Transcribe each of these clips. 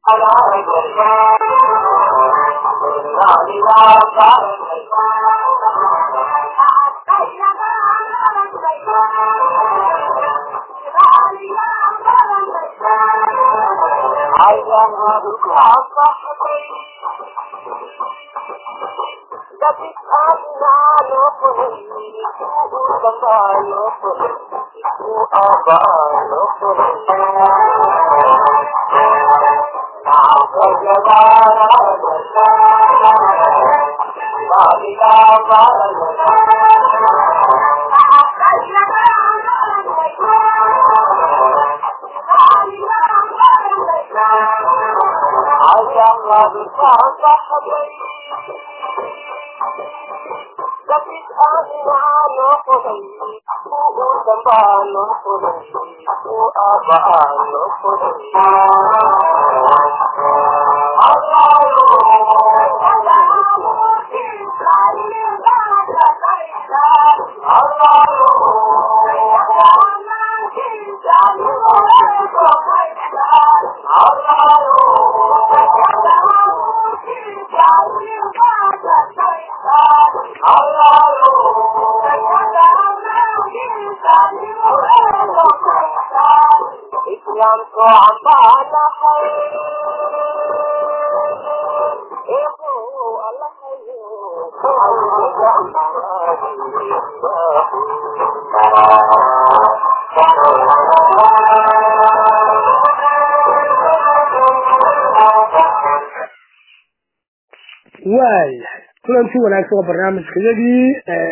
waayahay kulanti wanaagsan oo barnaamijkayadii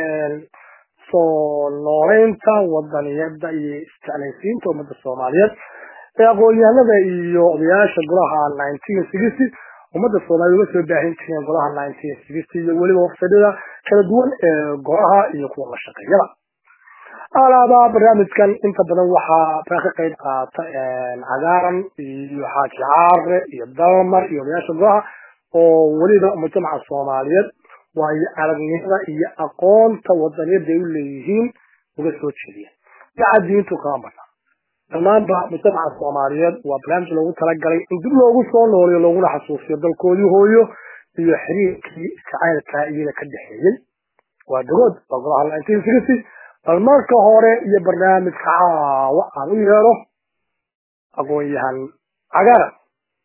soo nooleynta wadaniyada iyo isjeclaysiinta ummadda soomaaliyeed ee aqoon-yahanada iyo odayaasha golaha nineteen sixty ummadda soomaaliyed uga soo baahin jireen golaha nineteen sixty iyo weliba wafsadada kala duwan ee golaha iyo kuwa la shaqeeyada alaaba barnaamijkan inta badan waxaa ka qayb qaata cagaaran iyo xaaji caare iyo dalmar iyo odayaasha golaha oo weliba mujtamaca soomaaliyeed waayo aragnimada iyo aqoonta wadaniyada ay u leeyihiin uga soo jeediya daca diintu kama badna dhammaanba mujtamaca soomaaliyeed waa barnaamij loogu talagalay in dib loogu soo nooliyo looguna xasuusiyo dalkoodii hooyo iyo xiriirkii jacaylka iyaga ka dhexeeyey waa dagood waa golaha nineteen sixty bal marka hore iyo barnaamijka caawa aan u yeero aqoon-yahan cagaaran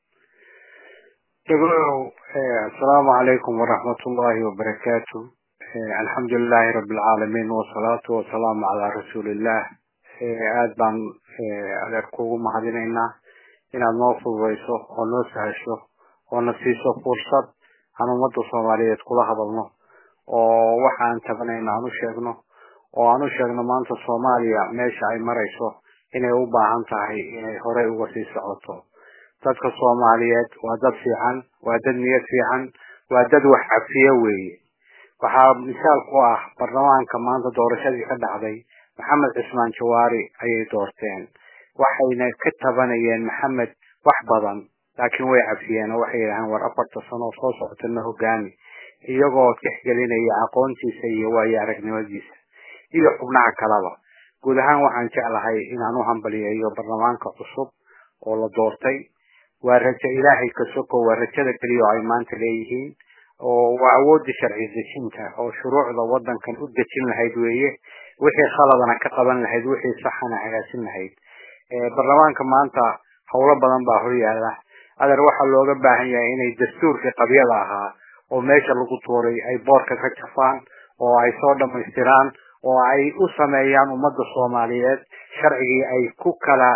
دقلوا السلام عليكم ورحمة الله وبركاته الحمد لله رب العالمين والصلاة والسلام على رسول الله aad baan adeerkuugu mahadinaynaa inaad noo fududayso oo noo sahasho oo na siiso fursad aan ummadda soomaaliyeed kula hadalno oo waxaan tabanayna aan u sheegno oo aan u sheegno maanta soomaaliya meesha ay marayso inay u baahan tahay inay horey uga sii socoto dadka soomaaliyeed waa dad fiican waa dad niyad fiican waa dad wax cafiye weeye waxaa misaal ku ah baarlamaanka maanta doorashadii ka dhacday maxamed cismaan jawaari ayay doorteen waxayna ka tabanayeen maxamed wax badan laakiin way cafiyeen oo waxay yidhaaheen war afarta sano soo socotana hogaami iyagoo tixgelinaya aqoontiisa iyo waayo aragnimadiisa iyo xubnaha kaleba guud ahaan waxaan jeclahay inaan u hambaliyeeyo baarlamaanka cusub oo la doortay waa rajo ilaahay ka soko waa rajada keliya oo ay maanta leeyihiin oo waa awoodda sharci dejinta oo shuruucda wadankan u dejin lahayd weeye wixii khaladana ka qaban lahayd wixii saxana hagaasin lahayd baarlamaanka maanta howlo badan baa horyaala adeer waxaa looga baahan yahay inay dastuurkii qabyada ahaa oo meesha lagu tuuray ay boorka ka jafaan oo ay soo dhamaystiraan oo ay u sameeyaan ummadda soomaaliyeed sharcigii ay ku kala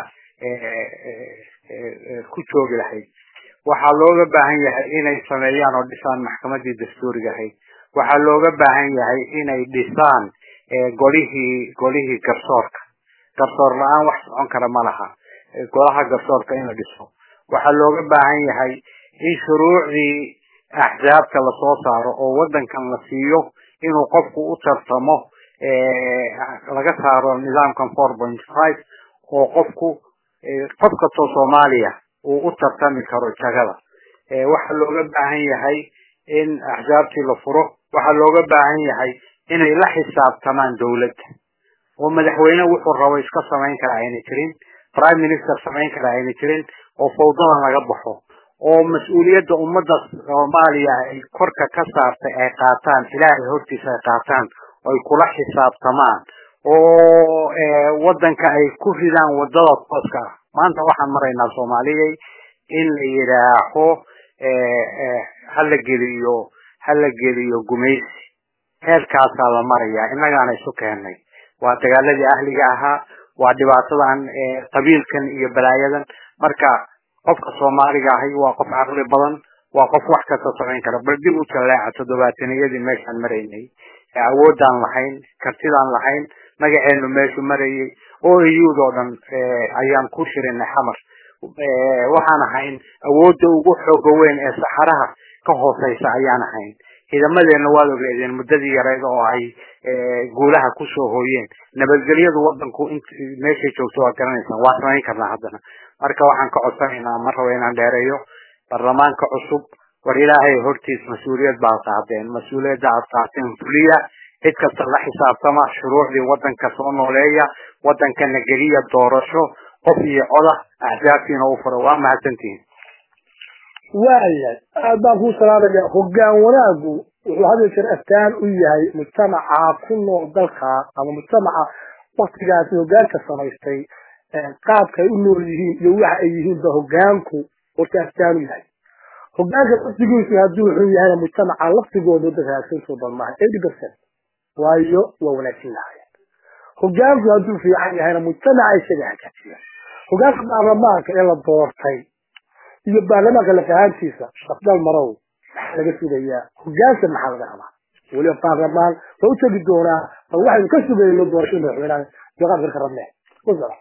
ku joogi lahayd waxaa looga baahan yahay inay sameeyaan oo dhisaan maxkamadii dastuuriga ahayd waxaa looga baahan yahay inay dhisaan golihii golihii garsoorka garsoor la-aan wax socon kara ma laha golaha garsoorka in la dhiso waxaa looga baahan yahay in shuruucdii axsaabta lasoo saaro oo wadankan la siiyo inuu qofku u tartamo laga saaro nidaamkan four point five oo qofku qof kastoo soomaaliya uu u tartami karo jagada waxaa looga baahan yahay in axsaabtii la furo waxaa looga baahan yahay inay la xisaabtamaan dawladda oo madaxweyne wuxuu rabo iska samayn kara ayna jirin prime minister samayn kara ayna jirin oo fawdadan laga baxo oo mas-uuliyadda ummadda soomaaliya ay korka ka saartay ay qaataan ilaahay hortiisa ay qaataan oo ay kula xisaabtamaan oo waddanka ay ku ridaan waddada tooska ah maanta waxaan maraynaa soomaaliyay in la yidhaaho hala geliyo hala geliyo gumaysi heerkaasaa la marayaa innagaana isu keennay waa dagaaladii ahliga ahaa waa dhibaatadan qabiilkan iyo balaayadan marka qofka soomaaliga ahi waa qof caqli badan waa qof wax kasta socon kara bal dib u jalleeca toddobaataniyadii meeshaan maraynay awoodaan lahayn kartidaan lahayn magaceenu meeshu marayay o iyudoo dhan ayaan ku shirinay xamar waxaan ahayn awoodda ugu xooga weyn ee saxaraha ka hooseysa ayaan ahayn ciidamadeena waad ogeedeen muddadii yareed oo ay guulaha kusoo hooyeen nabadgelyadu wadanku int meeshay joogto waa garanaysaan waa samayn karnaa haddana marka waxaan ka codsanaynaa ma rabo inaan dheereeyo baarlamaanka cusub war ilaahay hortiis mas-uuliyad baad qaadeen mas-uuliyadda aad qaateen fuliya cid kasta la xisaabtama shuruucdii wadanka soo nooleeya wadankana geliya doorasho qof iyo coda axsaabtiina u furo waa mahadsantihin waayahay aad baan kuu salaamaya hoggaan wanaagu wuxuu had iyo jeer astaan u yahay mujtamaca ku nool dalka ama mujtamaca waktigaasi hoggaanka samaystay qaabka ay u nool yihiin iyo waxa ay yihiin ba hoggaanku horta astaan u yahay hoggaanka laftigiisu hadduu xun yahayna mujtamaca laftigooda dad hagaagsanto dhan maaha eighty percent waayo waa wanaagsan lahaayeen hoggaanku hadduu fiican yahayna mujtamaca isaga hagaajiyaan hoggaanka baarlamaanka ee la doortay iyo baarlamaanka lafahaantiisa shafdal marow maxaa laga sugayaa hoggaanka maxaa laga rabaa weliba baarlamaan waa u tegi doonaa bal waxaynu ka sugayno doorashada madaxweynaha deeqaanka ka rabne wasala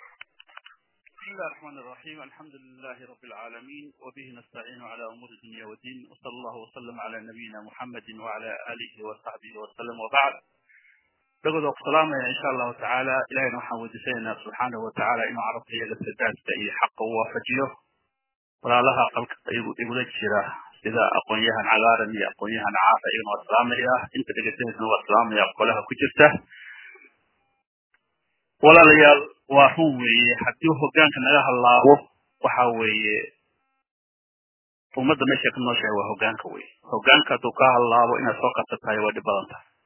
بسم الله الرحمن الرحيم الحمد لله رب العالمين وبه نستعين على أمور الدنيا والدين وصلى الله وسلم على نبينا محمد وعلى آله وصحبه وسلم وبعد لقد السلام إن شاء الله تعالى إلهي نحن ودسينا سبحانه وتعالى إنه عرفت هي السداد تأي حق وفجيه ولا لها قلق يقول جرا إذا أقويها عغارا يا أقويها عافا إنه السلام يا أنت تقسيه إنه السلام يا قولها كجرته ولا ليال waa run weeye haddii hoggaanka naga hallaabo waxa weeye ummadda meeshay ka nooshahay waa hoggaanka weye hoggaanka hadduu ka hallaabo inaad soo qabta tahay waa dhib badan tahay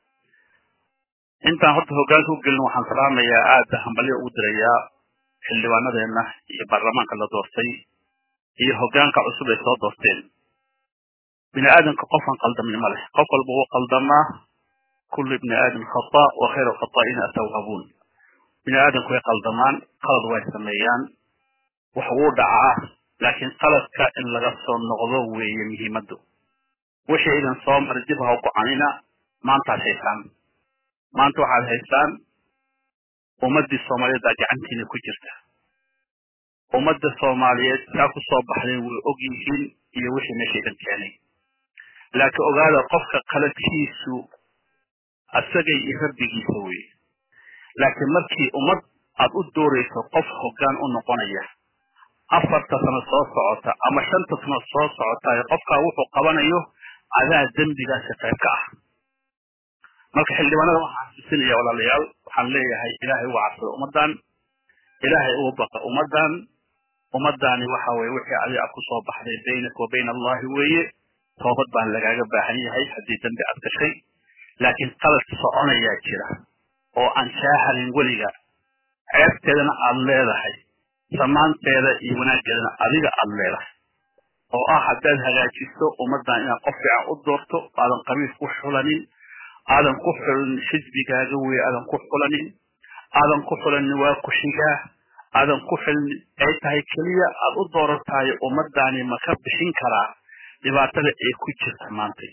intaan horta hoggaanka u gelin waxaan salaamayaa aada hambalyo ugu dirayaa xildhibaanadeenna iyo baarlamaanka la doortay iyo hoggaanka cusub ay soo doorteen bini aadamka qofaan qaldamin ma leh qof walba wuu qaldamaa kullu ibni aadam khata wa khayru khata'ina atawaabuun bini aadamku way qaldamaan qalad way sameeyaan wax wuu dhacaa laakiin qaladka in laga soo noqdo weeye muhiimaddu wixii idin soo mara dib ha u gocanina maantaad haysaan maanta waxaad haysaan ummaddii soomaaliyeed baa gacantiina ku jirta ummadda soomaaliyeed saa ku soo baxdeen way og yihiin iyo wixii meesha idin keenay laakiin ogaada qofka qaladkiisu asagay iyo rabbigiisa weye laakiin markii ummad aad u doorayso qof hoggaan u noqonaya afarta sano soo socota ama shanta sano soo socota qofkaa wuxuu qabanayo adaa dembigaasi qayb ka ah marka xildhibaanada waxaan xasuusinaya walaalayaal waxaan leeyahay ilaahay uga cabsada ummaddan ilaahay uga baqa ummaddan ummaddaani waxa weye wixii adiga aad ku soo baxday baynaka wa bayna allahi weeye toobad baan lagaaga baahan yahay haddii dembi aad gashay laakiin qalad soconayaa jira oo aan shaaharin weliga ceebteedana aad leedahay samaanteeda iyo wanaaggeedana adiga aad leedahay oo ah haddaad hagaajiso ummaddan inaad qof fiican u doorto aadan qabiil ku xulanin aadan ku xulanin xisbigaaga weye aadan ku xulanin aadan ku xulanin waa kushigaa aadan ku xulin ay tahay keliya aad u dooratahay ummaddaani ma ka bixin karaa dhibaatada ay ku jirta maantay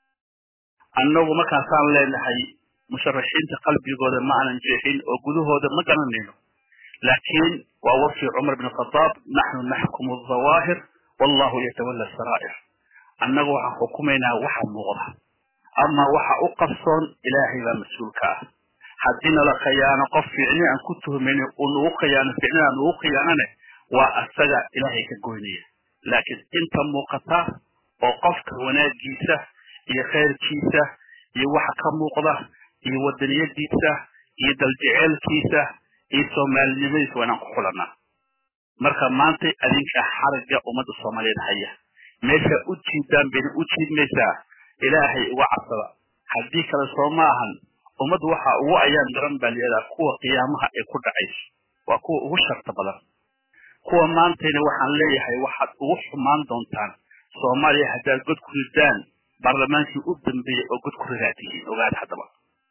annagu markaasaan leenahay musharaxiinta qalbigooda ma aanan jeexin oo gudahooda ma garanayno laakiin waa warkii cumar bin khadaab naxnu naxkumu dawaahir wallahu yatawalla saraa'ir annagu waxaan xukumaynaa waxa muuqda ama waxa u qarsoon ilaahay baa mas-uulka ah haddii nala khiyaano qof fiicni aan ku tuhmayno uu nagu khiyaano fiicni aan nagu khiyaanane waa asaga ilaahay ka goynaya laakiin inta muuqata oo qofka wanaagiisa iyo khayrkiisa iyo waxa ka muuqda iyo wadaniyadiisa iyo daljeceelkiisa iyo soomaalinimadiisa waa inaan ku xulanaa marka maanta adinka xarigga ummadda soomaaliyeed haya meesha u jiidaan bayna u jiidmaysaa ilaahay uga cabsada haddii kale soo ma ahan ummaddu waxa ugu ayaan daran baa layihahdaa kuwa qiyaamaha ay ku dhacayso waa kuwa ugu sharta badan kuwa maantayna waxaan leeyahay waxaad ugu xumaan doontaan soomaaliya haddaad god ku ridaan baarlamaankii u dambeeyey oo god ku ridaa tihiin ogaad haddaba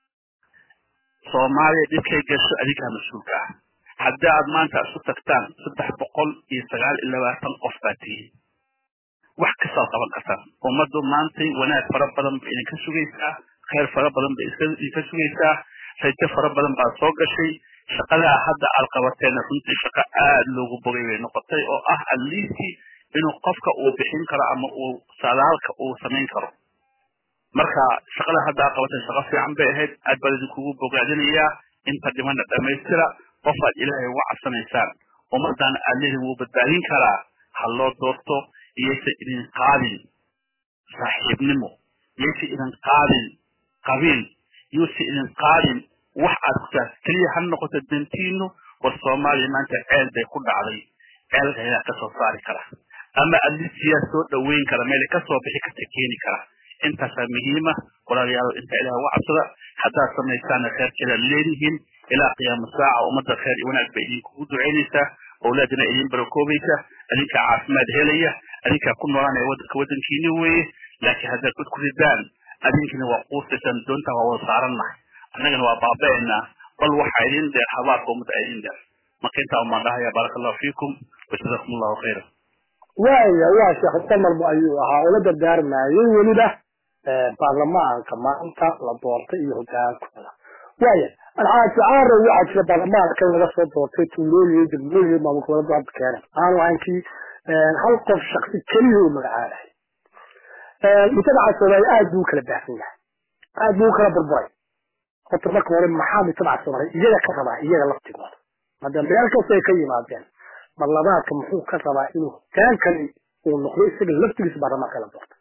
soomaaliya dhibkay gasho adinkaa mas-uulka ah haddii aad maanta isu tagtaan saddex boqol iyo sagaal iyo labaatan qof baa tihiin wax kastaad qaban kartaan ummaddu maantay wanaag fara badan ba idinka sugaysaa khayr fara badan ba idinka sugaysaa rajo fara badan baa soo gashay shaqadaa hadda aad qabateena runtii shaqo aada loogu bogay bay noqotay oo ah aliistii inuu qofka uu bixin karo ama uu sadaalka uu samayn karo marka shaqada hadda aad qabateen shaqo fiican bay ahayd aad baan idinkugu bogaadinayaa inta dhimana dhammaystira qofaad ilaahay uga cabsanaysaan ummaddan aad leedin wuu badbaadin karaa ha loo doorto iyaysa idin qaadin saaxiibnimo iyaysa idin qaadin qabiil yuusa idin qaadin wax aad kutaas keliya ha noqoto dantiinu war soomaaliya maanta ceel bay ku dhacday ceelka ayaa kasoo saari kara ama adlisiyaa soo dhaweyn kara meel kasoo bixi karta keeni kara intaasaa muhiima walaalayaal inta ilaah uga cabsada haddaad samaysaana kheyrkeedaad leedihiin ilaa qiyaama saaca ummadda khayr iyo wanaag bay idinkugu ducaynaysaa awlaadina idin barakoobaysa adinkaa caafimaad helaya adinkaa ku noolaanaya waddanka waddankiini weeye laakiin haddaad god ku ridaan adinkina waa quusaysaan doontaa waa wada saarannahay annagana waa baaba'aynaa bal waxaa idin dheer habaarka ummadda a idin dheer marka intaa umaan dhahaya baaraka allahu fiikum wajazaakum allahu khayra waaya waa sheekh samarba ayuu ahaa ula dardaarmayay weliba baarlamaanka maanta la doortay iyo hogaankooda waaya alxaaji caaro waxaa jira baarlamaanka in laga soo doortay tuulooyin degmooyin maamul goboleed hadda keenan aanu ahayn kii hal qof shaksi keliya uu magacaabahay mujtamaca soomaaliya aad buu kala baahsan yahay aad buu kala burburay horta marka hore maxaa mujtamaca soomaaliya iyaga ka rabaa iyaga laftigooda hadda meel kasta ay ka yimaadeen baarlamaanka muxuu ka rabaa inuu hogaankani uu noqdo isaga laftigiisa baarlamaanka la doortay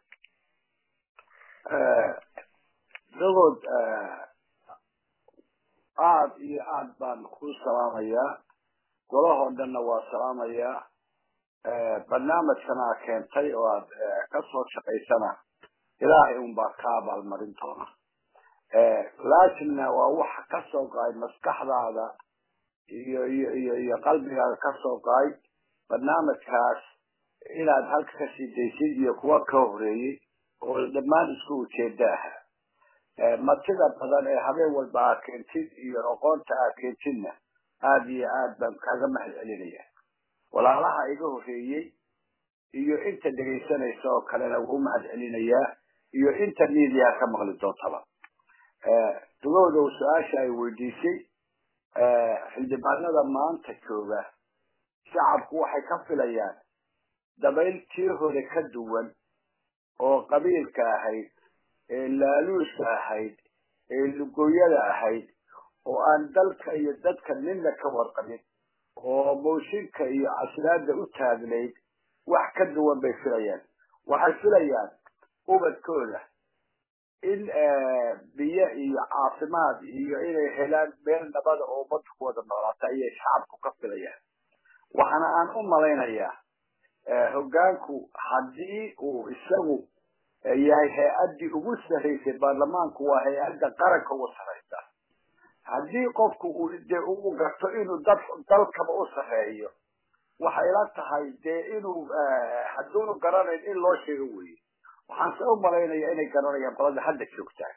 dagood aad iyo aad baan ku salaamayaa golahoo dhanna waa salaamayaa barnaamijkana keentay oo aad kasoo shaqaysana ilaahay un baa ka abaalmarin doona laakinna waa waxa kasoo qaay maskaxdaada iyo iyo iyo iyo qalbigaaga kasoo qaay barnaamijkaas inaad halka kasii daysid iyo kuwa ka horeeyey oo dhammaan isku ujeeda aha matida badan ee habeen walba aad keentid iyo aqoonta aad keentidna aada iyo aad baan kaaga mahad celinaya walaalaha iga horeeyey iyo inta dhegaysanaysa oo kalena wuu mahad celinayaa iyo inta miidiyaa ka maqli doontaba dugowdow su-aasha ay weydiisay xildhibaanada maanta jooga shacabku waxay ka filayaan dabayl tii hore ka duwan oo qabiilka ahayd ee laaluuska ahayd ee lugooyada ahayd oo aan dalka iyo dadka midna ka warqabin oo mooshinka iyo casraada u taagnayd wax ka duwan bay filayaan waxay filayaan ubadkooda in biyo iyo caafimaad iyo inay helaan meel nabada oo ummadda ku wada noolaata ayay shacabku ka filayaan waxaana aan u malaynayaa hoggaanku haddii uu isagu yahay hay-addii ugu sarraysay baarlamaanku waa hay-adda qaranka ugu sarraysa haddii qofku uu dee uu garto inuu dad dalkaba u sarreeyo waxay la tahay dee inuu hadduunu garanayn in loo sheego weeye waxaan se u malaynaya inay garanayaan qolada hadda joogtaan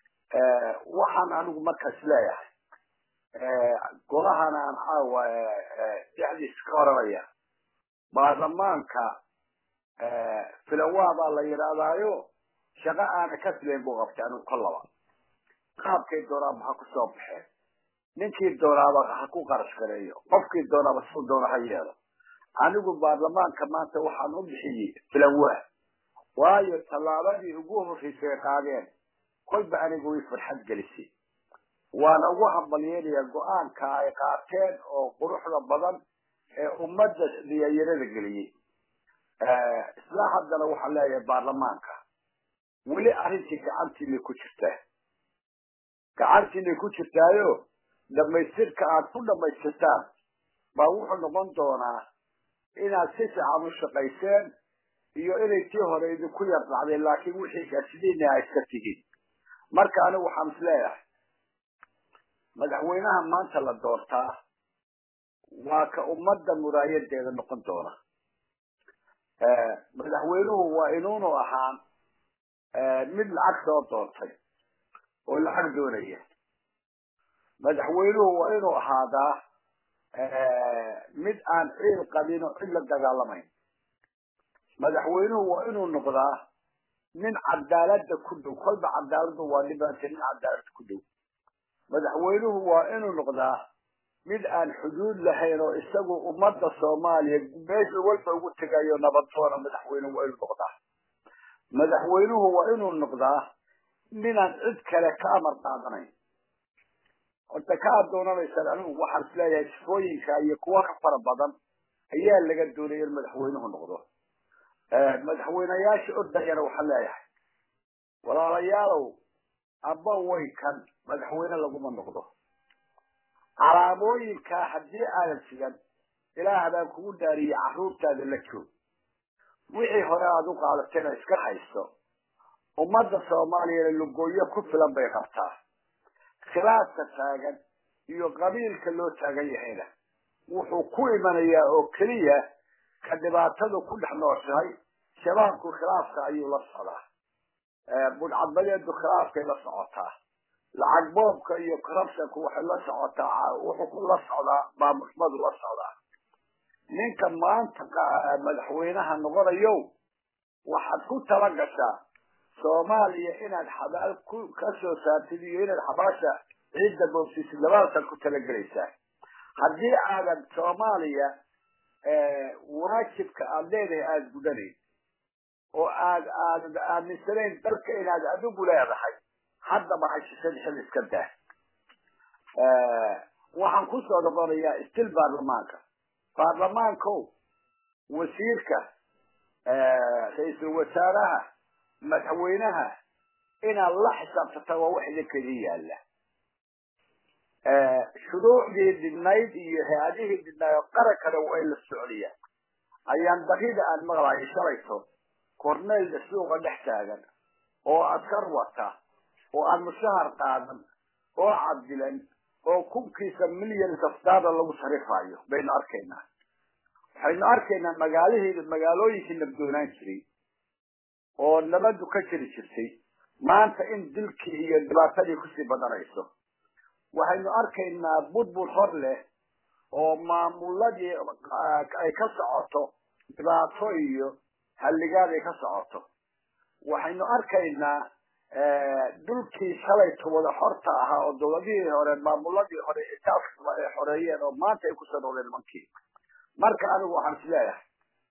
waxaan anigu markaas leeyahay golahana aan caawa dhexdiis ka oranaya baarlamaanka filawa baa la yidhaahdaayo shaqo aana ka filayn buu qabtay anigu kollaba qaabkay doonaaba ha ku soo baxeen ninkii doonaaba ha ku qarash gareeyo qofkii doonaaba suu doona ha yeelo anigu baarlamaanka maanta waxaan u bixiyey filawa waayo tallaabadii ugu horreysay qaadeen kolba anigu way farxad gelisay waana ugu hambalyeynaya go-aanka ay qaateen oo quruxda badan ee ummadda diyayarada geliyey isla haddana waxaan leeyahay baarlamaanka weli arrintii gacantiinay ku jirtaa gacantiinay ku jirtaayo dhamaystirka aad ku dhamaystirtaan baa wuxuu noqon doonaa inaad si fiican u shaqayseen iyo inay tii hore idinku yar dhacday laakiin wixii gaasidiina ay iska tihiin marka anigu waxaan is leeyahay madaxweynaha maanta la doortaa waa ka ummadda muraayadeeda noqon doona madaxweynuhu waa inuunu ahaan mid lacag soo doontay oo lacag doonaya madaxweynuhu waa inuu ahaadaa mid aan ciil qabin oo cid la dagaalamayn madaxweynuhu waa inuu noqdaa nin cadaalada ku dhow kolba cadaaladu waa dhibaata nin cadaalada ku dhow madaxweynuhu waa inuu noqdaa mid aan xuduud lahayn oo isagu ummadda soomaaliya meesha walba ugu tegayo nabaddoona madaxweynuhu waa inuu noqdaa madaxweynuhu waa inuu noqdaa ninaan cid kale ka amar qaadanayn horta ka adoonanaysaan anigu waxaan isleeyahay sifooyinka iyo kuwa ka fara badan ayaa laga doonaya in madaxweynuhu noqdo madaxweyneyaasha ordayana waxaan leeyahay walaalayaalow aba way kan madaxweyne laguma noqdo calaamooyinkaa haddii aadan sigan ilaah baan kugu dhaariyey carruurtaada la joog wixii hore aada u qaadatayna iska haysto ummadda soomaaliyana lugooyo ku filan bay qabtaa khilaafka taagan iyo qabiilka loo taagan yahayna wuxuu ku imanayaa oo keliya ka dhibaatadu ku dhex nooshahay shabaabku khilaafka ayuu la socdaa budhcadbadeedu khilaafkay la socotaa lacag boobka iyo corruptionku waxay la socotaa wuxuu la socdaa maamuxmadu la socdaa ninka maanta madaxweynaha noqonayo waxaad ku tala gashaa soomaaliya inaad xabaal ku ka soo saartid iyo inaad xabaasha ciidda boobsiisid labadaasad ku talagelaysaa haddii aadan soomaaliya waajibka aada leedahay aada gudanayn oo aad aadad aaminsanayn dalka inaad adigu leedahay haddaba hashishad xil iska daa waxaan kusoo noqonayaa stil baarlamaanka baarlamaanko wasiirka ra-iisul wasaaraha madaxweynaha inaad la xisaabtata waa wax idinka idin yaalla shuruucdii dhidnayd iyo hay-adihii dhidnayd oo qarankana way la socdiyaan ayaan darida aan maqlayo shalayto corneyl suuqa dhex taagan oo askar wata oo aan mushahar qaadan oo cadilan oo kunkiisa millions of dollar lagu sarifayo baynu arkaynaa waxaynu arkaynaa magaalihii magaalooyinkii nabdoonaan jiray oo nabadu ka jiri jirtay maanta in dilkii iyo dhibaatadii kusii badanayso waxaynu arkaynaa budbud hor leh oo maamuladii ay ka socoto dhibaato iyo halligaad ay ka socoto waxaynu arkaynaa dhulkii shalayto wada xorta ahaa oo dawladihii hore maamuladii hore itaafkaba ay xoreeyeen oo maanta ay kusoo noqdeen nimankii marka anigu waxaan is leeyahay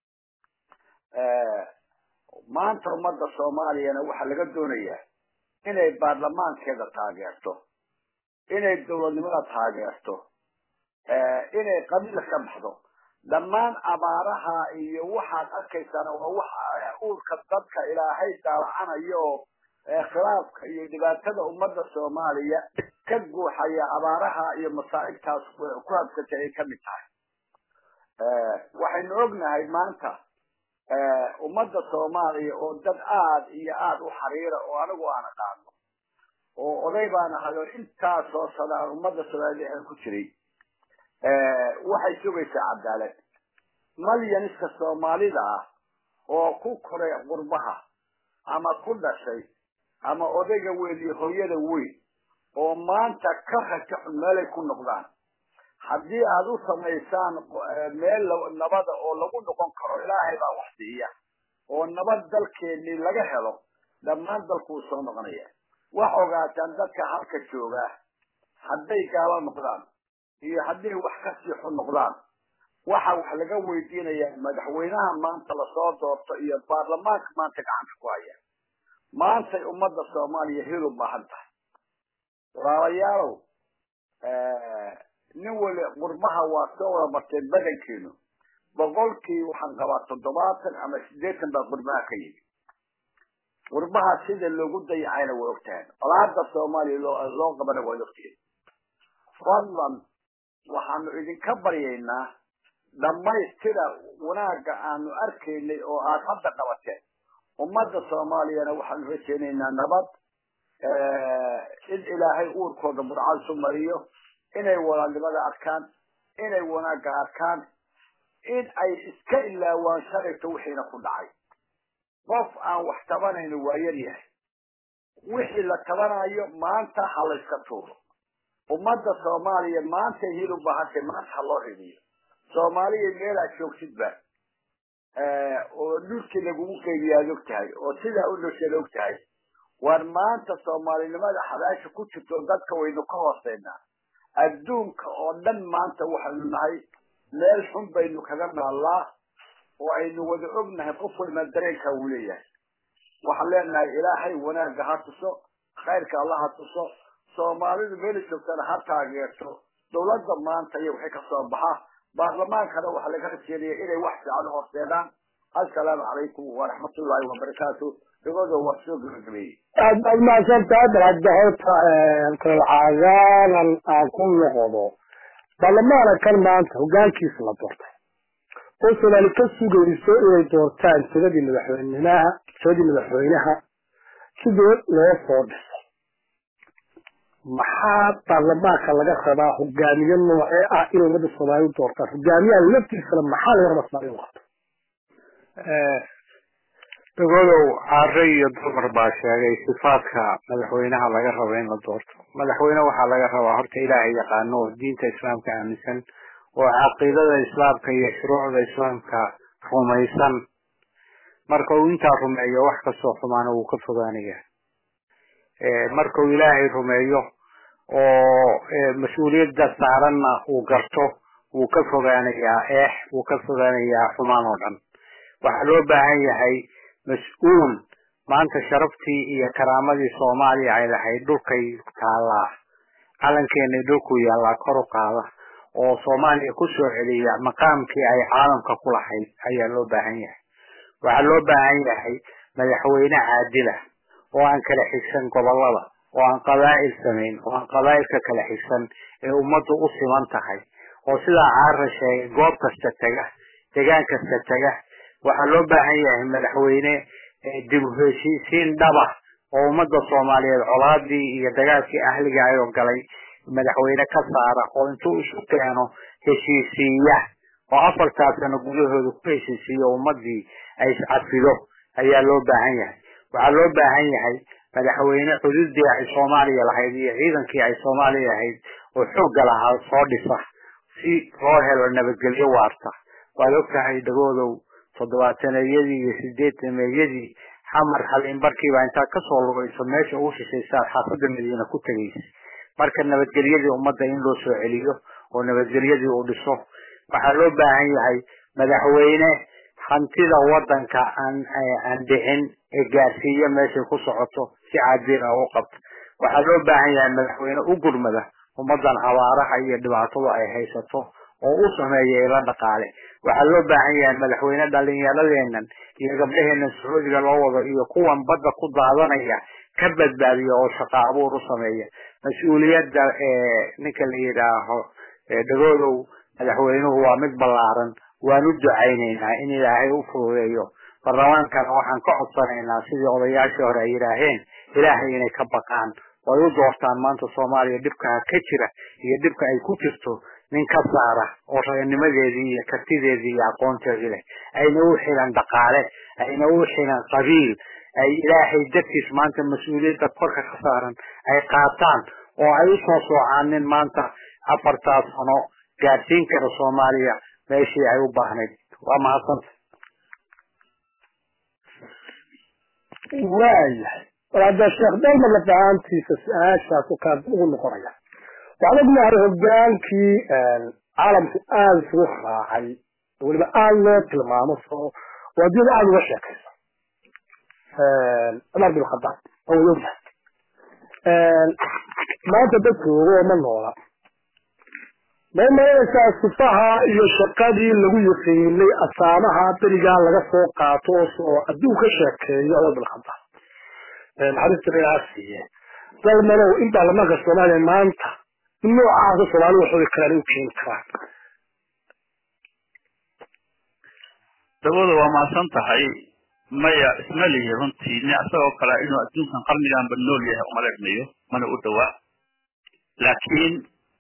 maanta ummadda soomaaliyana waxaa laga doonayaa inay baarlamaankeeda taageerto inay dawladnimada taageerto inay qabiil ka baxdo dhammaan abaaraha iyo waxaad arkaysaana waa waxa uurka dadka ilaahay daalacanayo oo khilaafka iyo dhibaatada ummadda soomaaliya ka guuxaya abaaraha iyo masaa'ibtaas ku habsatay ay kamid tahay waxaynu ognahay maanta ummadda soomaaliya oo dad aada iyo aada u xariira oo anigu aan aqaano oo oday baan ahay oo intaasoo sadaan ummadda soomaaliya ku jiray waxay sugaysaa cadaalad malyaniska soomaalida ah oo ku koray qurbaha ama ku dhashay ama odayga weyn iyo hooyada weyn oo maanta ka raja xun meelay ku noqdaan haddii aada u samaysaan meel nabada oo lagu noqon karo ilaahay baa wax siiya oo nabad dalkeennii laga helo dhammaan dalku uu soo noqonaya wax ogaataan dadka halka joogaa hadday gaalo noqdaan iyo hadday wax kasii xun noqdaan waxa wax laga weydiinayaa madaxweynaha maanta lasoo doorto iyo baarlamaanka maanta gacanta ku haya maantay ummadda soomaaliya hil u baahan tahay walaalayaalow nin weli qurbaha waa soo wada marteen badankeenu boqolkii waxaan qabaa toddobaatan ama siddeetan baa qurbaha ka yimi qurbaha sida loogu dayacayna way ogtahay olaada soomaaliya loo loo qabana way ogtihiin fadlan waxaanu idinka baryaynaa dhammaystira wanaagga aanu arkaynay oo aad hadda qabateen ummadda soomaaliyana waxaanu rajaynaynaa nabad in ilaahay uurkooda burcadsu mariyo inay walaalnimada arkaan inay wanaagga arkaan in ay iska ilaawaan shalayto wixiina ku dhacay qof aan wax tabanayno waa yar yahay wixii la tabanayo maanta ha layska tuuro ummadda soomaaliya maanta hil u baahantay maanta ha loo ridiyo soomaaliya meelaad joogtidba oo dhulkii lagugu qeybiya ad og tahay oo sidaa u nosheed og tahay waar maanta soomaalinimada xabaasha ku jirto dadka waynu ka hooseynaa adduunka oo dhan maanta waxaynu nahay meel xun baynu kaga naallaa oo aynu wada ognahay qof walba dareenka uu leeyahay waxaan leenahay ilaahay wanaagga ha tuso khayrka alla ha tuso soomaalidu meela joogtana ha taageerto dawladda maanta iyo wixii kasoo baxa baarlamaankana waxaa laga rajeedaya inay wax fiican u horseedaan assalaamu calaykum waraxmatullaahi wabarakaatu dhagoodo waa soo gabagabeeyey aad baad mahadsantahay bal hadda horta kalcagaanan aan ku noqdo baarlamaana kan maanta hogaankiisa la doortay oo soomaali ka sugayso inay doortaan tiradii madaxweynaha tiradii madaxweynaha sidoo loo soo dhisay maxaa baarlamaanka laga rabaa hogaamiye noocee ah inay ummadda soomaaliya u doortaan hogaamiyaha laftiisana maxaa laga rabaa soomaaliya u qabto dagodow caare iyo dumar baa sheegay sifaadka madaxweynaha laga rabo in la doorto madaxweyne waxaa laga rabaa horta ilaahay yaqaano oo diinta islaamka aaminsan oo caqiidada islaamka iyo shuruucda islaamka rumaysan marka uu intaa rumeeyo wax kastoo xumaana wuu ka fogaanaya marka uu ilaahay rumeeyo oo mas-uuliyadda saaranna uu garto wuu ka fogaanayaa eex wuu ka fogaanayaa xumaan oo dhan waxaa loo baahan yahay mas-uul maanta sharaftii iyo karaamadii soomaaliya ay lahayd dhulkay taallaa calankeenay dhulku yaallaa kor u qaada oo soomaaliya ku soo celiya maqaamkii ay caalamka ku lahayd ayaa loo baahan yahay waxaa loo baahan yahay madaxweyne caadila oo aan kala xigsan gobolada oo aan qabaa'il samayn oo aan qabaa'ilka kala xigsan ee ummaddu u siman tahay oo sidaa caara sheegay goob kasta tega degaan kasta tega waxaa loo baahan yahay madaxweyne dib u heshiisiin dhaba oo ummadda soomaaliyeed colaadii iyo dagaalkii ahliga ayoo galay madaxweyne ka saara oo intuu isu keeno heshiisiiya oo afartaa sano gudahooda ku heshiisiiyo ummadii ay iscafido ayaa loo baahan yahay waxaa loo baahan yahay madaxweyne xuduuddii ay soomaaliya lahayd iyo ciidankii ay soomaaliya lahayd oo xoogga lahaa soo dhisa si loo helo nabadgelyo waarta waad og tahay dhagoodow toddobaataneyadii iyo sideetameeyadii xamar halinbarkiiba intaad kasoo lugayso meesha ugu shishaysaad xaafadda madiina ku tegaysa marka nabadgelyadii ummadda in loo soo celiyo oo nabadgelyadii uu dhiso waxaa loo baahan yahay madaxweyne hantida wadanka aan aan dhicin ee gaarsiiya meeshay ku socoto si caadil ah u qabto waxaa loo baahan yahay madaxweyne u gurmada ummadan abaaraha iyo dhibaatada ay haysato oo u sameeya ila dhaqaale waxaa loo baahan yahay madaxweyne dhalinyaradeenan iyo gabdhaheenan sacuudiga loo wado iyo kuwan badda ku daadanaya ka badbaadiya oo shaqa abuur u sameeya mas-uuliyadda ninka la yidhaaho dhagoodow madaxweynuhu waa mid ballaaran waan u ducaynaynaa in ilaahay u fududeeyo baarlamaankana waxaan ka codsanaynaa sidii odayaashii hore ay yidhaaheen ilaahay inay ka baqaan oo ay u doortaan maanta soomaaliya dhibkaa ka jira iyo dhibka ay ku jirto nin ka saara oo ragnimadeedii iyo kartideedii iyo aqoonteedii leh ayna u xilan dhaqaale ayna u xilan qabiil ay ilaahay dartiis maanta mas-uuliyadda korka ka saaran ay qaataan oo ay usoo soocaanin maanta afartaas sano gaadsiin kara soomaaliya meeshii ay u baahnayd waa mahadsanta waayahay war hadda sheekh dalmar lafahaantiisa su-aashaas kaa ugu noqonaya waxaan ognahay hogaankii caalamku aada isugu raacay weliba aada loo tilmaamo soo waa diyada aada uga sheekaysa cumar bin khadaab oo way ognahay maanta dadka ogo oo ma noola may maranaysaa sifaha iyo shaqadii lagu yaqiinay asaamaha berigaa laga soo qaato oo adduun ka sheekeeyo cumar bin khadaab naxariista ilaha siiye dalmalow in baarlamaanka soomaaliya maanta in noocaasa soomaali waxooda kalaan u keeni karaan dawada waa mahadsan tahay maya isma lihi runtii ni asagoo kale inuu adduunkan qarniganba nool yahay umaleegmayo mana u dhowaa laakiin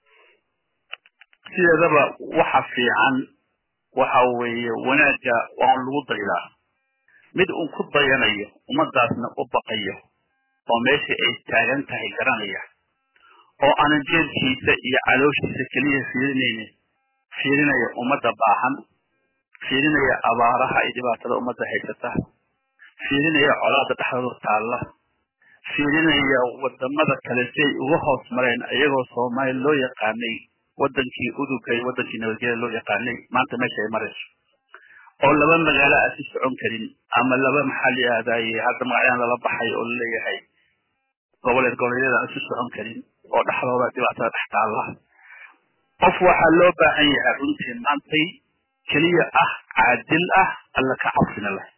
sideedaba waxa fiican waxa weeye wanaagga waa un lagu daylaa mid un ku dayanayo ummadaasna u baqayo oo meesha ay taagan tahay garanaya oo aanan jeelkiisa iyo calooshiisa keliya fiirinaynin fiirinaya ummadda baahan fiirinaya abaaraha iyo dhibaatada ummadda haysata fiirinaya colaada dhexdooda taalla fiirinaya wadamada kale si ay uga hoos mareen iyagoo soomaali loo yaqaanay wadankii uduga iyo wadankii nabadgelya loo yaqaanay maanta meesha ay marayso oo laba magaalo aan si socon karin ama laba maxaa la yihahdaye hadda magacyaan lala baxay oo laleeyahay goboleed goboleedyada aan si socon karin oo dhexdooda dhibaatada dhex taalla qof waxaa loo baahan yahay runtii maantay keliya ah caadil ah alla ka cabsina leh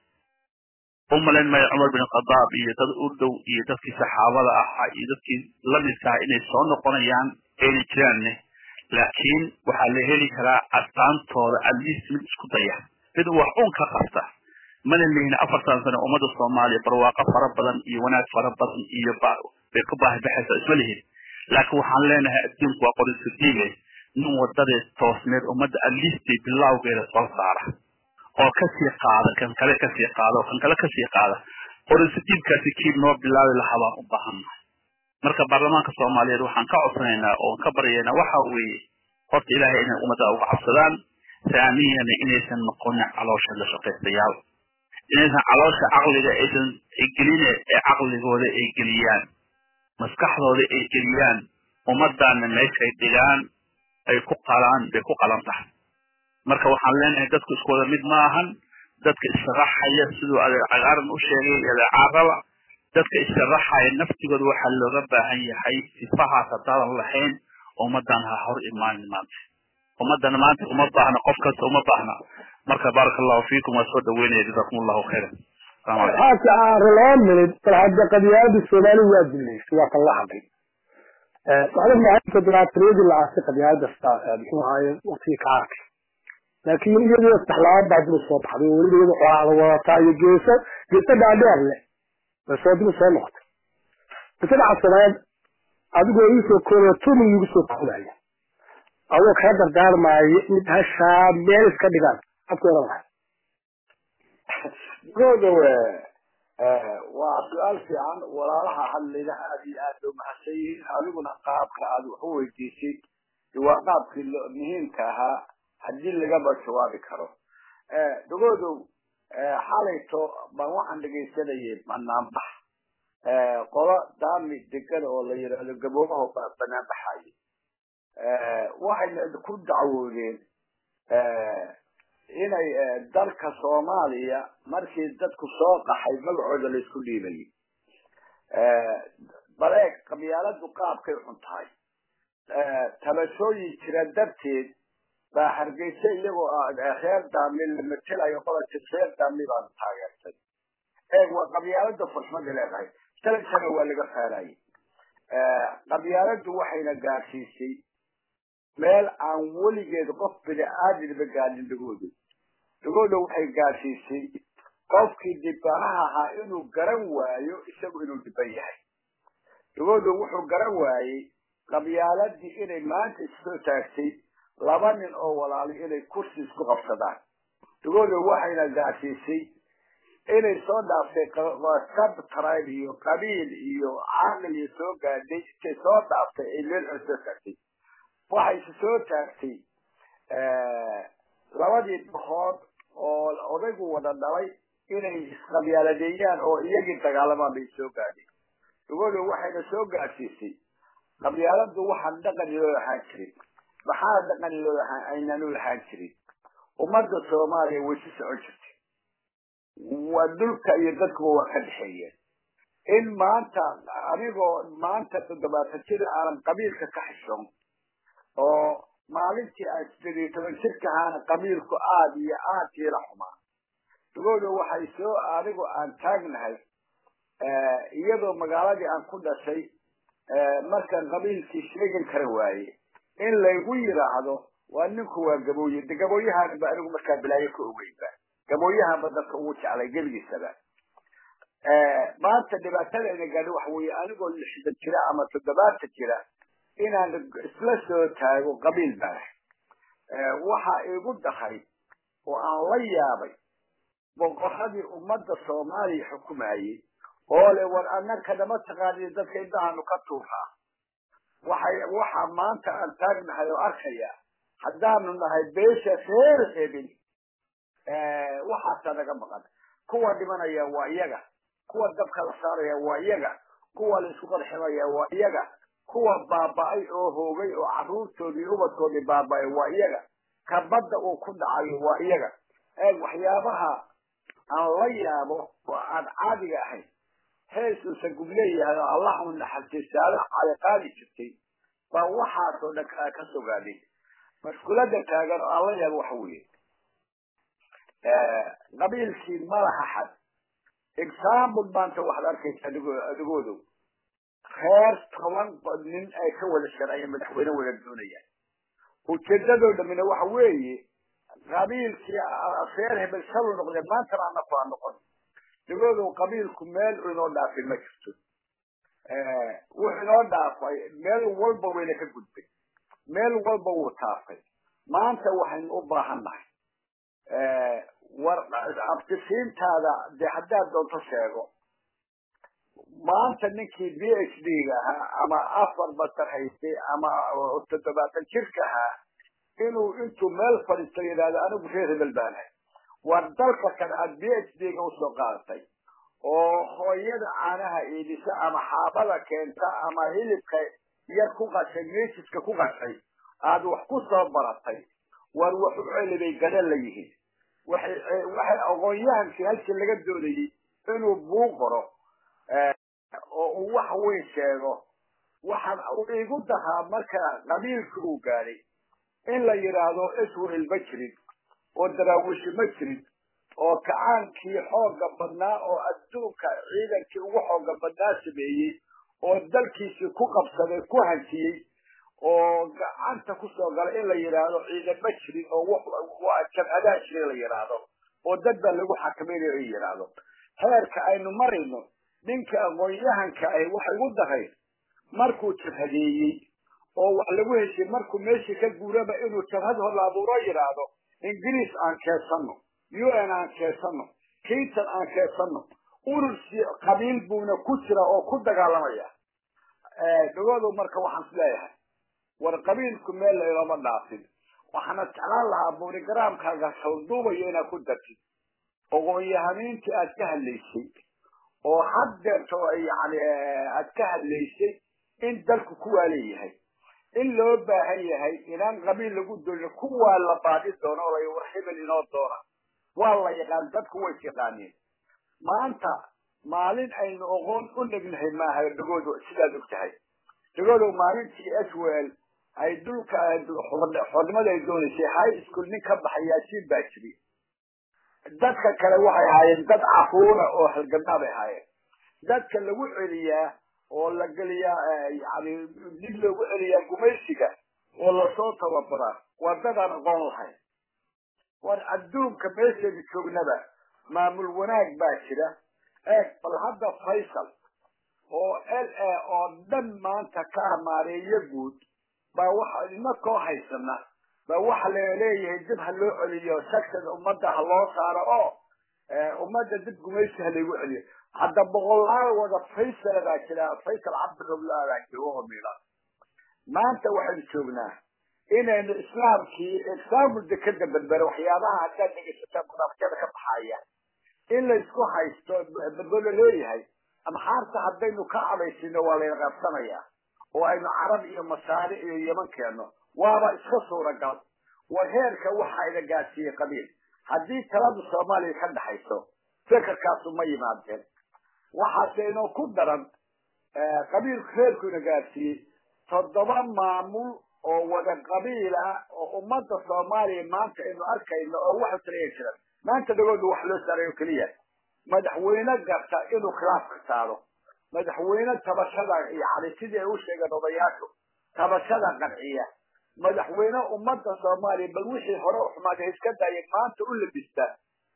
u malayn maya cumar bin khadaab iyo dad u dhow iyo dadkii saxaabada ahaa iyo dadkii lamidkaha inay soo noqonayaan ayna jiraanne laakiin waxaa la heli karaa astaantooda atleast mid isku daya mid wax un ka qabta mana lihin afartan sano ummadda soomaaliya barwaaqo fara badan iyo wanaag fara badan iyo bay ku baahi baxaysa isma lihin laakiin waxaan leenahay adduunku waa qorisu diige nin wadadeed toosneed ummadda atleastay bilawgeeda soo saara oo kasii qaada kan kale kasii qaada oo kan kale kasii qaada qorinsadiibkaasi kii noo bilaabi lahaa baan u baahannahay marka baarlamaanka soomaaliyeed waxaan ka codsanaynaa oon ka baryaynaa waxa weeye horta ilaahay inay ummadda uga cabsadaan saamiyana inaysan noqonin caloosha la shaqaystayaal inaysan caloosha caqliga aysan geline ee caqligooda ay geliyaan maskaxdooda ay geliyaan ummaddaana meeshay dhigaan ay ku qalaan bay ku qalan tahay marka waxaan leenahay dadku isku wada mid ma ahan dadka issharaxaya siduu adeer cagaaran u sheegay adeecaaraba dadka issharaxaya naftigooda waxaa looga baahan yahay sifahaas haddaadan lahayn ummaddan ha hor imaanin maanta ummaddana maanta uma baahna qof kasta uma baahna marka baaraka allahu fiikum waa soo dhaweynaya jazakum allahu khayran waxaasi aare laba minid bal hadda qadiyaalada soomaali waa dilaysay waa kan la hadlay waxda maalinta diraasiriyadii la aasay qadiyaalada muxuu ahaaye waqtigii ka arkay laakiin iyadoo saxlaabad baa dib soo baxday oo weliba iyada qoraada wadataa iyo geeso geeso dhaadheer leh bay soo dib soo noqotay bisadaca soomaaliyeed adigoo ii soo koobaya tumi iigu soo koobaya adoo kaa dardaarmaayo mid hashaa meel iska dhigaan afku oran lahay goodowe waa su-aal fiican walaalaha hadlayna aad iyo aad bay umahadsan yihiin adiguna qaabka aad wax u weydiisay waa qaabkii muhiimka ahaa haddii lagaba jawaabi karo dagoodow xalayto baan waxaan dhegaysanayay banaanbax qolo daami degada oo la yidhaahdo gaboobaho banaan baxaye waxayna ku dacwoodeen inay dalka soomaaliya markii dadku soo qaxay magacooda laysku dhiibayay bal eeg qabyaaladu qaabkay xun tahay tabashooyin jira darteed baa hargeysa iyagoo reer daami la matelayo qolati reer daami baan taageertay eeg waa qabyaalada fuxmada leedahay talankana waa laga faarayay qabyaaladu waxayna gaarsiisay meel aan weligeed qof bini aadinba gaadhin dhagooda dhagooda waxay gaarsiisay qofkii dhibanaha ahaa inuu garan waayo isagu inuu dhiban yahay dhagooda wuxuu garan waayey qabyaaladii inay maanta issoo taagtay laba nin oo walaali inay kursi isku qabsadaan dhagooda waxayna gaarsiisay inay soo dhaaftay sabtribe iyo qabiil iyo caqli soo gaadhay intay soo dhaaftay ay meel xun soo taagtay waxayse soo taagtay labadii dhahood oo odaygu wada dhalay inay isqabyaaladeeyaan oo iyagii dagaalamaan bay soo gaadhay dhagooda waxayna soo gaadsiisay qabyaaladu waxaan dhaqan loo lahaan jirin maxaa dhaqan loo lahaan aynaan u lahaan jirin ummadda soomaaliya way si socon jirtay waa dhulka iyo dadkuba waa ka dhexeeyeen in maanta anigoo maanta toddobaatan jir aanan qabiilka ka xishoon oo maalintii aan sideed iyo toban jirka ahaana qabiilku aada iyo aad kiila xumaa dagooda waxay soo anigu aan taagnahay iyadoo magaaladii aan ku dhashay markaan qabiilkii sheegan kara waaye in laygu yidhaahdo waa ninku waa gabooye de gabooyahaan ba anigu markaa bilaayo ka ogeynba gabooyahanba dadka ugu jeclay gebigiisaba maanta dhibaatadayna gaadhi waxa weeye anigoo lixdan jira ama toddobaatan jira inaan isla soo taago qabiil baa waxa igu dahay oo aan la yaabay boqoradii ummadda soomaaliya xukumayey oo le war annaka nama taqaaniyo dadka indhahaanu ka tuuraa waxay waxa maanta aan taagnahay oo arkaya haddaanu nahay beesha reer hebel waxaasaa naga maqan kuwa dhimanaya waa iyaga kuwa dabka la saaraya waa iyaga kuwa la isku qarximaya waa iyaga kuwa baaba'ay oo hoogay oo carruurtoodii ubadkoodii baaba'ay waa iyaga ka badda uu ku dhacayo waa iyaga eeg waxyaabaha aan la yaabo oo aan caadiga ahayn heesuusa gub leeyahay oo allah u naxariistaada cali qaadi jirtay baa waxaasoo dhan ka sogaadhay mashkulada taagan oo aan la yaabo waxa weeye qabiilkii malaha xad example maanta waxaad arkaysa adigoodow reer toban nin ay ka wada sharciya madaxweyne wada doonayaan ujeedadoo dhamina waxa weeye qabiilkii reer hebel shalu noqdee maantana anaku aan noqon digoodow qabiilku meel inoo dhaafin ma jirto wuxuu inoo dhaafay meel walba wayna ka gudbay meel walba wuu taafay maanta waxaynu u baahan nahay war abtisiintaada dee haddaad doonto sheego maanta ninkii b h d ga ahaa ama afar batar haystay ama toddobaatan jirka ahaa inuu intuu meel fadhiisto yidhahdo anigu reer hebel baanahay war dalka kan aad b h d ga usoo qaadatay oo hooyada caanaha iidisa ama xaabada keenta ama hilibka yar ku qashay meesiska ku qashay aad wax ku soo baratay war wax u celibay gadan la yihiin waxay waxay aqoon-yahankii halkii laga doonayay inuu buu qoro oo uu wax weyn sheego waxaan igu dahaa marka qabiilka uu gaadhay in la yidhaahdo israel ma jirin oo daraawishi ma jirin oo kacaankii xooga badnaa oo adduunka ciidankii ugu xooga badnaa sameeyey oo dalkiisii ku qabsaday ku hantiyey oo gacanta kusoo galay in la yidhaahdo ciidan ma jirin oo jabhadaa jirin la yidhaahdo oo dad baa lagu xakamaynayo in yidhaahdo heerka aynu marayno ninka aqoon-yahanka ahi waxay ugu daray markuu jabhadeeyey oo wax lagu heshay markuu meeshii ka guuraba inuu jabhad hor la abuuro yidhaahdo ingiriis aan keensano u n aan keensano kinton aan keensano urursi qabiil buuna ku jira oo ku dagaalamaya dhagoodu marka waxaan is leeyahay war qabiilku meel laylama dhaafin waxaana jeclaan lahaa buurigaraamkaaga salduubayo inaad ku dartid aqoon-yahamiintii aad ka hadlaysay oo haddeerto yani aad ka hadlaysay in dalku kuwaa leeyahay in loo baahan yahay inaan qabiil lagu doonin kuwaa la baadi doono o war hebel inoo doona waa la yaqaan dadku way yaqaaneen maanta maalin aynu oqoon u dhegnahay maaha dhagoodo sidaad og tahay dhagoodow maalintii swel ay dhulka xornimada ay doonaysay high school nin ka baxay yaasiin baa jiri dadka kale waxay ahaayeen dad caruura oo halgabnaa bay ahaayeen dadka lagu celiyaa oo la geliyaa yani dib loogu celiyaa gumaysiga oo lasoo tababaraa waa dadaan aqoon lahayn war adduunka meeshaynu joognaba maamul wanaag baa jira eeg bal hadda faysal oo l a oo dhan maanta ka amaareeyo guud baa waxa inakoo haysana baa waxa laleeyahay dib ha loo celiyo shagtada ummadda ha loo saaro oo ummadda dib gumaysi ha laygu celiyo hadda boqolaal wada faysal baa jira faysal cabdirabla baa jira oo miila maanta waxaynu joognaa inaynu islaamkii example dekada berbere waxyaabaha haddaad dhegeysataa munaafijada ka baxaya in laysku haysto berbero leeyahay amxaarta haddaynu ka cadaysino waa layna qabsanayaa oo aynu carab iyo masaari iyo yeman keenno waaba iska suuragal war heerka waxa ina gaadsiiyey qabiil haddii talada soomaaliya ka dhaxayso fekerkaasu ma yimaadeen waxaase inoo ku daran qabiilku heerku ina gaadsiiyey toddoba maamul oo wada qabiil ah oo ummadda soomaaliya maanta aynu arkayno oo waxa taliya jiran maanta dhagooda wax loo saarayo keliya madaxweyne garta inuu khilaafka saaro madaxweyne tabashada yani sidii ay u sheegeen odayaashu tabashada qanciya madaxweyne ummadda soomaaliya bal wixii hore u xumaaday iska daaya maanta u labista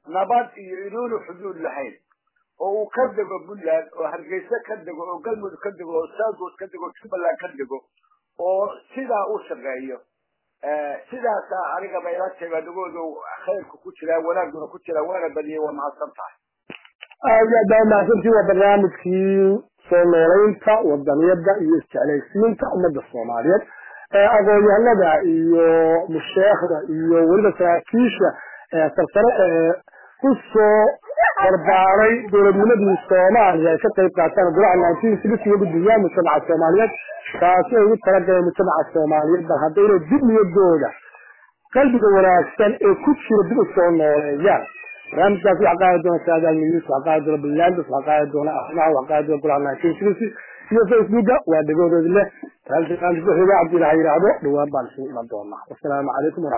nabad iyo inuunu xuduud lahayn oo uu ka dego puntland oo hargeysa ka dego oo galmudug ka dego oo southwood ka dego jubbaland ka dego oo sidaa u shaqeeyo sidaasaa aniga bayla taga nagoodu khayrku ku jiraa wanaaguna ku jiraa waana badiyay waa mahadsan tahay aad iyo aad baa mahadsantii waa barnaamijkii soo noolaynta wadaniyada iyo isjeclaysiinta ummadda soomaaliyeed aqoon-yahanada iyo musheekhda iyo weliba saraakiisha sarsare ee ku soo barbaaray dowladnimadii soomaaliya ay ka qayb qaataan golaha nineteen sixty iyo guddiyaha mujtamaca soomaaliyeed taasi ay ugu talagaleen mujtamaca soomaaliyeed bal haddayna dib niyadooda qalbiga wanaagsan ee ku jira dib u soo nooleeyaan barnaamijkaas waxaa qaadi doona saadaal news waxaa qaadi doona blandus waxaa qaadi doona arrimaha waxaa qaadi doona golaha nineteen sixty iyo facebooka waa dhegoodood leh barnaamijka xiga cabdi ilaha yidhaahdo dhawaan baan isugu iman doonaa wasalaamu calaykum